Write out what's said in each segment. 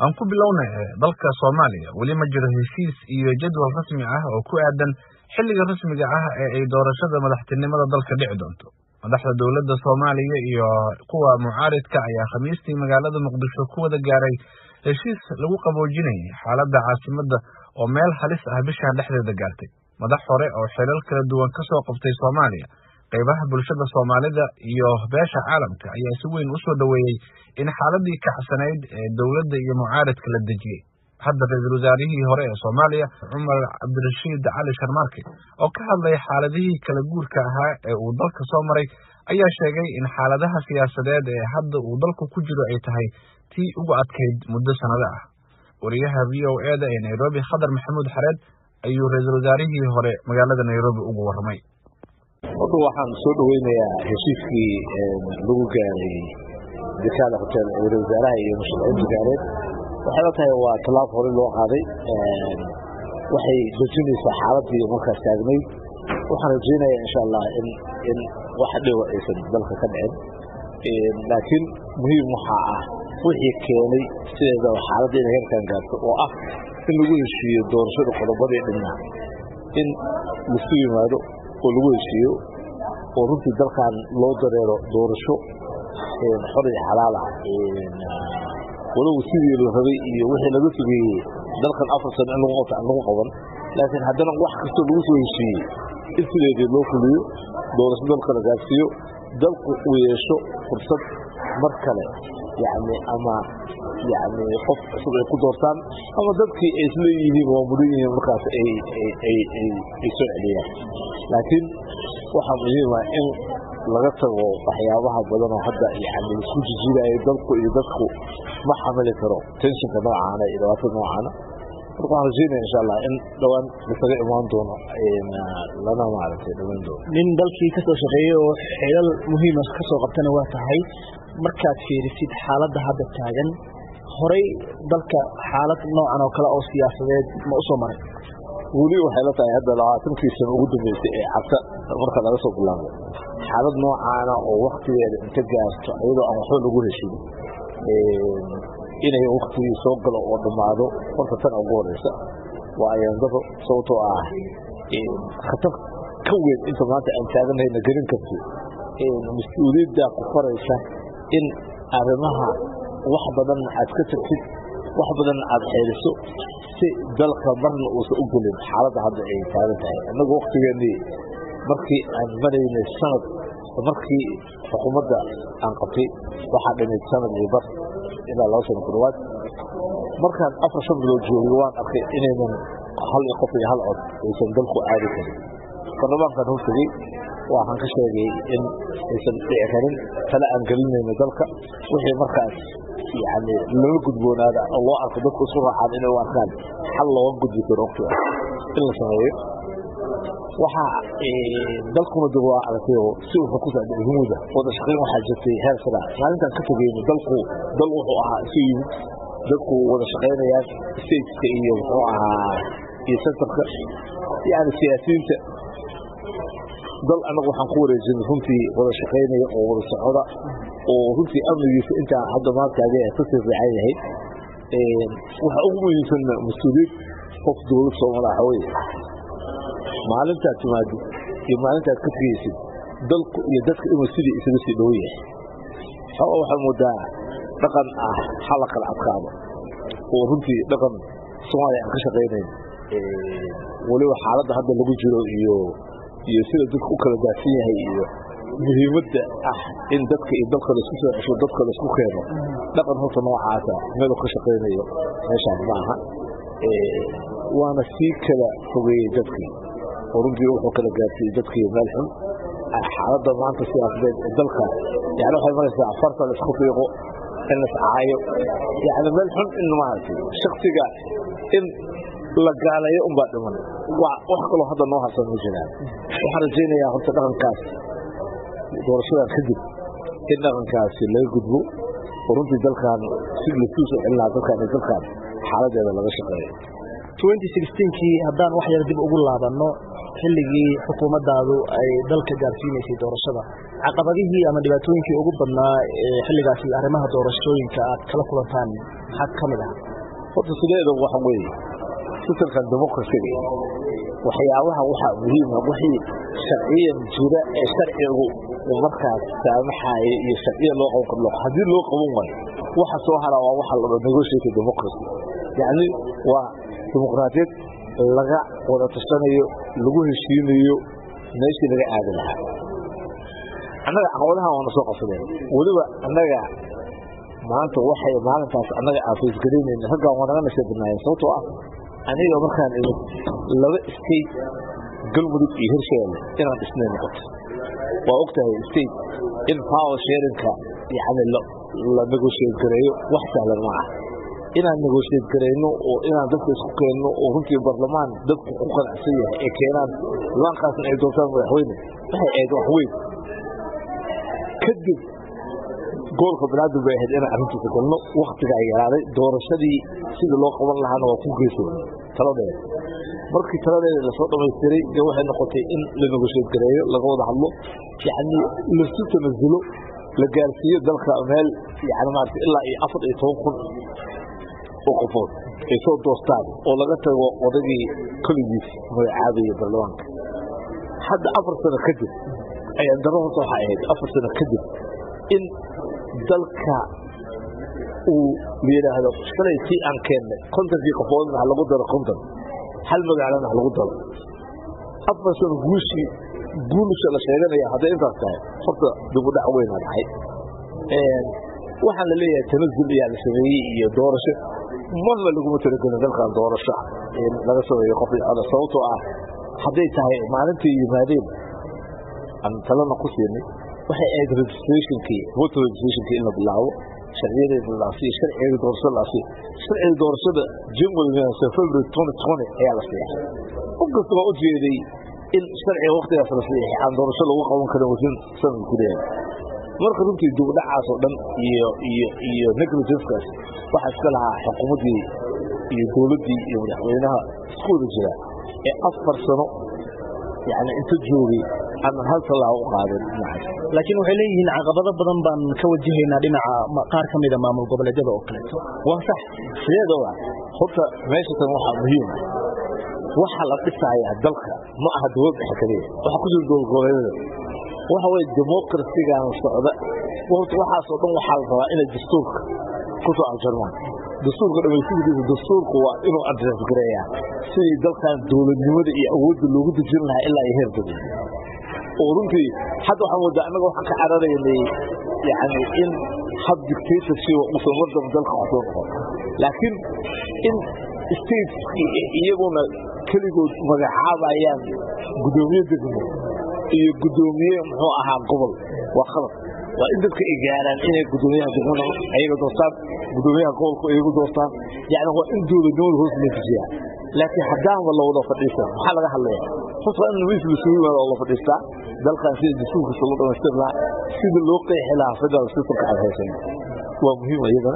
aan ku bilowna dalka soomaaliya weli ma jiro heshiis iyo jadwal rasmi ah oo ku aadan xilliga rasmiga ah ee ay doorashada madaxtinimada dalka dhici doonto madaxda dowladda soomaaliya iyo kuwa mucaaridka ayaa khamiistii magaalada muqdisho ku wada gaaray heshiis lagu qaboojinayay xaaladda caasimadda oo meel halis ah bishan dhexdeeda gaartay madax hore oo xilal kala duwan ka soo qabtay soomaaliya qaybaha bulshada soomaalida iyo beesha caalamka ayaa si weyn u soo dhoweeyey in xaaladii kacsanayd ee dowladda iyo mucaaridka la dejiyey hadda ra-iisul wasaarihii hore ee soomaaliya cumar cabdirashiid cali sharmaarke oo ka hadlaya xaaladihii kala guurka ahaa ee uu dalka soo maray ayaa sheegay in xaaladaha siyaasadeed ee hadda uu dalku ku jiro ay tahay tii ugu adkayd muddo sannado ah wariyaha v o e da ee nairobi khadar maxamuud xareed ayuu ra-iisul wasaarihii hore magaalada nairobi ugu warramay horta waxaan soo dhaweynayaa heshiiskii lagu gaaray dekaada hotel ra-isul wasaaraha iyo musharaxiinta gaareed waxay la tahay waa tallaab hore loo qaaday waxay dejinaysaa xaaladii markaas taagnayd waxaan rajaynayaa insha allah in in wax dhiba aysan dalka ka dhicin laakiin muhiim waxaa ah wixii keenay sideedaba xaaladda inay heerkan gaarto oo ah in lagu heshiiyo doorashada qodobadii dhinaa in lasu yimaado oo lagu heshiiyo oo runtii dalkan loo dareero doorasho xor iyo xalaal ah walow sidii la rabay iyo wixii laga fogeeyey dalkan afar sano in lagu qabta aan lagu qaban laakiin haddana wax kastoo lagu soo heshiiyey in sideedii loo fuliyo doorasho dalka la gaarsiiyo dalku uu yeesho fursad mar kale yacni ama yacni qof cusub ay ku doortaan ama dadkii ay isleeyihiin waa mudan yihiin markaas ay ay ay ay soo celiyaan laakiin waxaa muhiima in laga tago waxyaabaha badan oo hadda yani isku jijiidayo dalku iyo dadku ma xamili karo tenshinka noocaana iyo dhibaatada noocaana marka waxaan rajeynaya insha allah in dhowaan lasaga imaan doono lana maaragtay dhamaan doono nin dalkii kasoo shaqeeyey oo xilal muhiima kasoo qabtana waa tahay markaad fiirisid xaaladda hadda taagan horay dalka xaalad noocan oo kale oo siyaasadeed ma usoo maray weli waxay la tahay hadda labaatankii sano ugu dambeysay ee cabsa marka laga soo bilaabo xaalad noocaana oo waktigeeda inta gaarto iyadoo aan waxba lagu heshin inay waktigii soo galo oo dhammaado horta tan ugu horeysa waa ayaandaro sababtoo ah khatar ka weyn inta maanta aan taaganahayna gelin karti mas-uuliyaddaa ku faraysa in arrimaha wax badanna aad ka tagtid wax badanna aad xeeliso si dalka marna uusan u gelin xaaladda hadda ay taagan tahay innagu waktigeennii markii aan maraynay sanad markii xukuumadda aan qabtay waxaa dhinayd sanad iyo bar ilaa laba sano ku dhawaad markaan afar shan bilood joogay waan arkay inaynan hal qof iyo hal cod aysan dalku aadi karin baarlamaankan hortagey waxaan ka sheegay in aysan dhici karin tale aan gelinayno dalka wixii markaas yani lala gudboonaada oo loo arko dadku isku raacaan inay u arkaan xal looga gudbi karo waqtiga in la sameeyo waxaa dalkuna dib waa aragtay oo si wuxuu ku socday humuda wada shaqayn waxaa jirtay heer sara maalintaan ka tegeyno dalku dal wuxuu ahaa isu yimid dadku wada shaqaynayaan stateska iyo muxuu ahaa iyo centerka yani siyaasiyiinta dal anagu waxaan ku wareejinay runtii wada shaqaynaya oo wada socda oo runtii amnigiisa intaa hadda maantaaga kasii fiican yahay waxa ugu muhiimsan mas-uuliyad qof dowlad soomaali waxa weye maalintaad timaadid iyo maalintaad ka tegeysid dalku iyo dadka inuu sidii isaga sii dhow yahay xooga waxaa moodaa dhaqan ah hala kala adkaado oo runtii dhaqan soomaaliya aan ka shaqaynayn weliba xaaladda hadda lagu jiro iyo iyo sida dadku u kala daadsan yahay iyo muhiimadda ah in dadka iyo dalka laisku soo cesho dadka laisku keeno dhaqan horta noocaasa meelu ka shaqaynayo meeshaan ma aha waana sii kala fogeeyey dadkii oo runtii wuxuu kala gaarsiiyey dadkii meel xun xaaladda maanta siyaasadeed ee dalka yani waxay maraysaa farta laisku fiiqo in lascaayo yani meel xun in maaragtay shaksiga in la gaaleeyo unbaa dhiman wax kaloo hadda noo harsan ma jiraan waxaan rajaynayaa horta dhaqankaas doorashadan kadib in dhaqankaasi laga gudbo oo runtii dalkan si lasuu soo celin lahaa dalkan iyo dalkan xaaladeeda laga shaqeeyo kii haddaan wax yar dib ugu laabanno xilligii xukuumaddaadu ay dalka gaarsiinaysay doorashada caqabadihii ama dhibaatooyinkii ugu badnaa ee xilligaasi arrimaha doorashooyinka aad kala kulantaan maxaa ka mid ah horta sideeda waxa weeye sistamkan democracyga waxyaabaha waxaa muhiima wixii sharciyan jira ee sharcigu uu markaas saamaxaaya iyo sharciya loo qaban karo haddii loo qaban waayo waxa soo haraa waa waxa la negotiate democracy yacni waa dimuqraadiyad laga wada tashanayo lagu heshiinayo meeshii laga aadi lahaa annaga caqabadaha waana soo qabsadeen weliba annaga maanta waxay maalintaas annaga aafaysgaraynayna raggaan waa naga nashabinaayeen sababtoo ah aniga markaan imid laba state galmudug iyo hirshabeelle inaan dhisnay noqoto waa og tahay state in power sharinka yani la negotiate gareeyo wax sahlan ma ah inaan negotiate garayno oo inaan dadka isku keenno oo runtii barlamaan dadku ku qanacsan yahay ee keenaan laankaasna ay doortaan madaxweyne waxay ahayd wax weyn kadib gobolka banaadir bay ahayd inaan arrintiisa galno waktigaa yaraaday doorashadii sidii loo qaban lahaana waa ku geysay taladeeda markii taladeeda lasoo dhamaystiray dee waxay noqotay in la negotiate gareeyo laga wada hadlo yacni lasu tanasulo la gaarsiiyo dalka meel yani maarata ilaa iyo afar iyo toban kun oo qofood ay soo doostaan oo laga tago odagii koligiis magacaabaya baarlamaanka hadda afar sano kadib ayaan daro horta waxaa ahayd afar sano kadib in dalka uu layidhaahdo shalay tii aan keennay kontonkii qofoodna ha lagu daro konton hal magaalana ha lagu daro afar sano guushii guulusha la sheeganaya hadday intaas tahay horta dibudhac weyna dhacay waxaan la leeyahay tanazul ayaa la sameeyey iyo doorasho marna laguma talagelin dalkan doorasho in laga sameeyo qof sababtoo ah hadday tahay maalintii yimaadeen aan talana ku siinay waxay ahayd registrationkii voter registrationkii in la bilaabo sharciyadeeda la asiyo sharciga doorashada la asiyo sharciga doorashada january february twenty twenty ayaa la siixay qof kasta waa u jeeday in sharciga waktigaas la siixay aan doorasho lagu qaban karin wasin sanad gudaheeda marka runtii dibudhacaas oo dhan iyo iyo iyo negligencekaas waxaa iska lahaa xukuumaddii iyo dowladdii iyo madaxweynaha isku wada jira ee afar sano yani inta joogay aanan hal tallaabo u qaadin dhinacaas laakiin waxay leeyihiin caqabado badan baan ka wajahaynaa dhinaca qaar ka mida maamul goboleedyada oo kaleeto waa sax sideedaba horta meesha tan waxaa muhiim ah waxa la dhisayaa dalka ma aha dowlad dhexe kaliya waxa ku jira dowlad goboleedyada waxa weye demokarasigan socda horta waxaasoo dhan waxaa la rabaa inay dastuurka ku soo aljarmaan dastuurka dhamaystidiisa dastuurku waa inuu adres gareeyaa sidii dalkan dowladnimada iyo awoodda loogu dejin lahaa ilaa iyo heer dowlad oo runtii hadda waxaan moodaa annaga waxaan ka cararaynay yani in hab dictatorship uusan waddan dalka kusoo noqon laakiin in states iyaguna keligood magacaabayaan guddoomiye degmo iyo guddoomiye muxuu ahaa gobol waa khalad waa in dadka ay gaaraan inay guddoomiyaha degmada ayaga doortaan guddoomiyaha gobolku iyagu doortaan yani waa in dowladnimada hoos loo dejiyaa laakiin haddaanba la wada fadhiisan maxaa laga hadlaya horta waa in nabis lasugu yimaado oo la fadhiistaa dalkan sida dastuurkiisa loo dhamaystir lahaa sida loo qeexi lahaa federal systemka aan haysan waa muhiim iyadana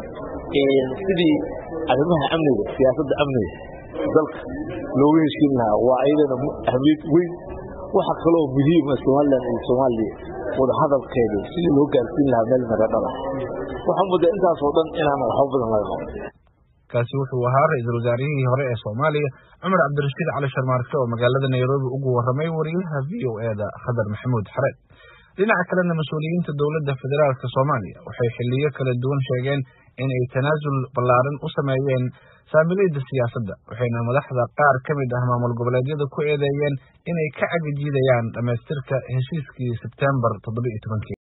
sidii arrimaha amniga siyaasadda amniga dalka looga heshiin lahaa waa iyadana ahmiyad weyn waxa kaloo muhiima somalilan iyo soomaaliya wada hadalkeeda sidii loo gaarsiin lahaa meel maradhala waxaa mudda intaasoo dhan inaan waxba badan laga qaban kaasi wuxuu ahaa ra-iisul wasaarihii hore ee soomaaliya cumar cabdirashiid cali sharmaarke oo magaalada nairobi ugu warramay wariyaha v o e da khadar maxamuud xareed dhinaca kalena mas-uuliyiinta dowladda federaalka soomaaliya waxay xiliyo kala duwan sheegeen in ay tanaasul ballaaran u sameeyeen saamilayda siyaasadda waxayna madaxda qaar ka mid ah maamul goboleedyada ku eedeeyeen inay ka cagajiidayaan dhammaystirka heshiiskii sebtembar toddoba iyo tobankii